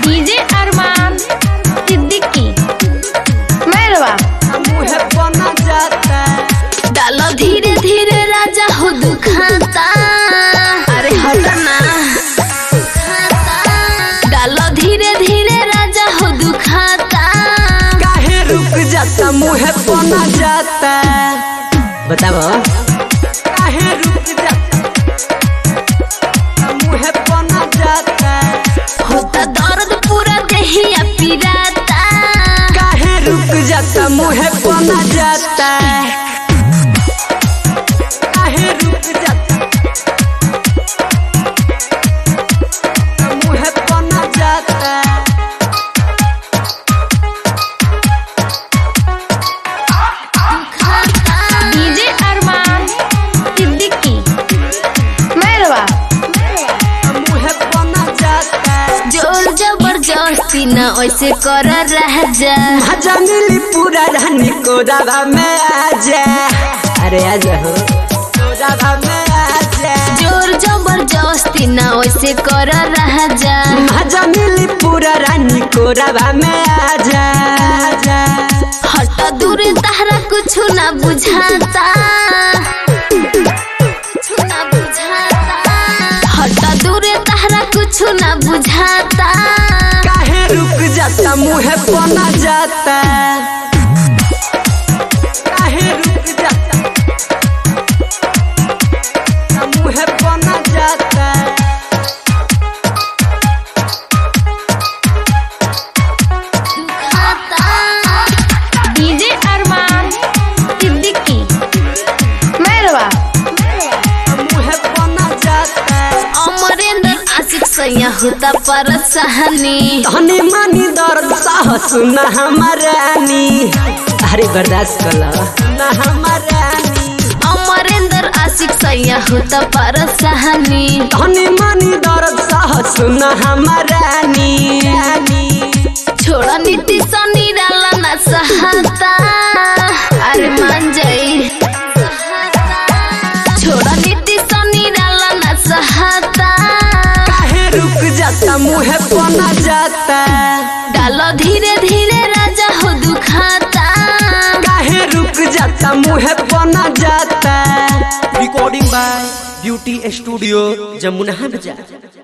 DJ अरमान सिद्दीकी मैरवा मुहे बना जाता डालो धीरे धीरे राजा हो दुखाता अरे हटना डालो धीरे धीरे राजा हो दुखाता काहे रुक जाता मुहे बना जाता बताओ काहे रुक जाता मुहे बना जाता होता दर्द पूरा देहिया पिराता काहे रुक जाता मुहे बना जाता काहे रुक जाता मुहे बना जाता डीजे अरमान सिद्दीकी मैरवा मुहे बना जाता जोर जबरदस्ती ना ऐसे कर रह जा मजा मिली पूरा रानी को दादा में आजा अरे आजा हो को दादा में आजा जोर जबरदस्ती ना ऐसे कर रह जा मजा मिली पूरा रानी को दादा में आजा आजा हट दूर तहरा कुछ ना बुझाता कुछ ना बुझाता हट दूर तहरा कुछ ना बुझाता काहे रुक जाता मुहे बना जाता काहे रुक जाता मुहे बना जाता डीजे अरमान सिद्दीकी मैरवा मुहे बना जाता अमरेंद्र आशिक सैया होता पर सहनी धनी मानी दर्द साह सुना हमारानी अरे बर्दाश्त कर लो सुना हमारानी अमरेंद्र आशिक सैया होता पर सहनी धनी मानी दर्द साह सुना हमारानी छोड़ा नीति सनी डाला ना सहाता अरे मान जाई छोड़ा नीति सनी डाला ना सहाता काहे रुक जाता मुहे बना जाता डालो धीरे धीरे राजा हो दुखाता काहे रुक जाता मुहे बना जाता recording by beauty studio Jamuna बाजार